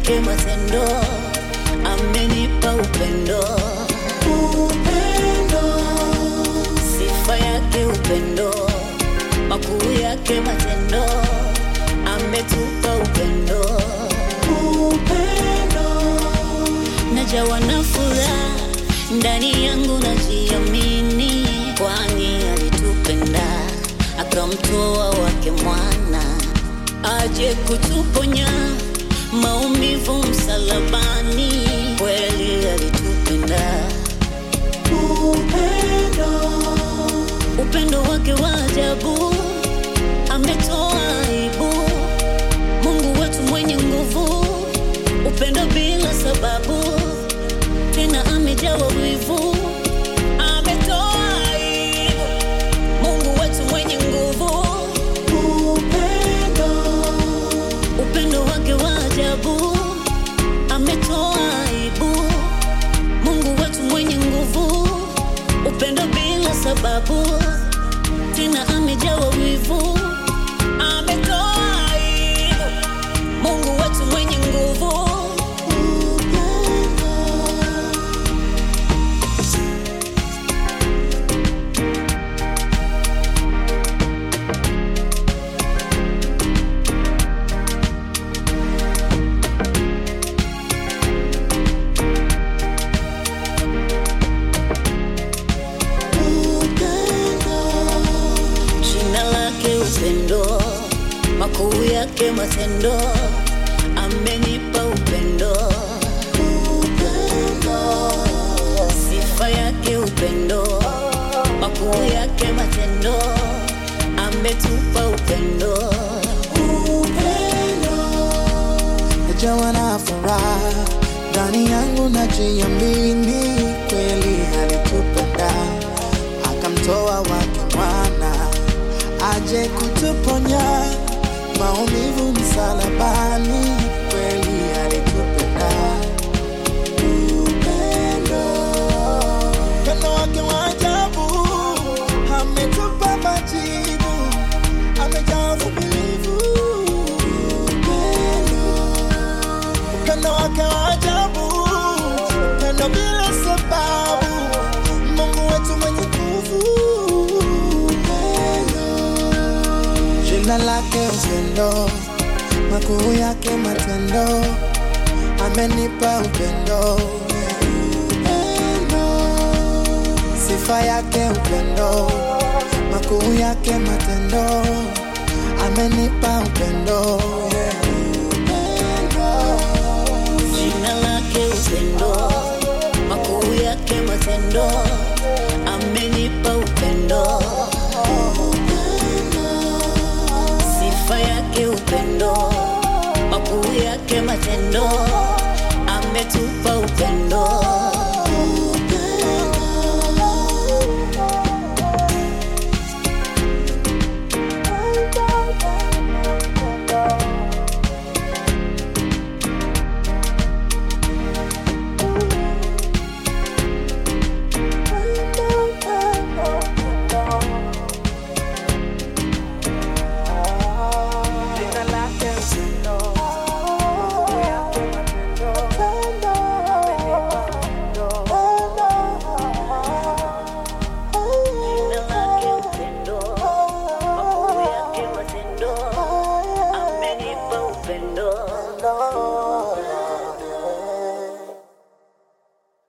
yake matendo, amenipa upendo, upendo, sifa yake upendo, makuu yake matendo, ametupa upendo, upendo, najawa na furaha ndani yangu, najiamini, kwani alitupenda akamtoa wake mwana aje kutuponya maumivu msalabani, kweli alitupenda. Upendo, upendo wake wa ajabu, ametoa aibu. Mungu wetu mwenye nguvu, upendo bila sababu, tena amejawa wivu, ametoa aibu. Mungu wetu mwenye nguvu, upendo, upendo wake wa ajabu, ametoa aibu. Mungu wetu mwenye nguvu, upendo bila sababu, tena amejawa wivu, ametoa aibu. Mungu wetu mwenye nguvu, upendo. Jina lake upendo, makuu yake matendo, amenipa upendo, upendo, sifa yake upendo, makuu yake matendo, ametupa upendo, upendo. najawa na furaha ndani yangu, najiamini kweli alitupenda akamtoa wake mwana aje kutuponya maumivu msalabani, kweli alitupenda. Upendo, upendo wake wa ajabu, ametupa majibu, amejaa uvumilivu. Upendo, upendo wake wa ajabu, upendo bila sababu, Mungu wetu mwenye nguvu. Upendo, jina lake upendo, makuu yake matendo, amenipa upendo. Upendo, sifa yake upendo, makuu yake matendo, amenipa upendo. Upendo. Jina lake upendo, makuu yake matendo, amenipa upendo, sifa yake upendo, makuu yake matendo, ametupa upendo. Jina lake upendo, makuu yake matendo, amenipa upendo. Jina lake upendo, makuu yake matendo, amenipa upendo.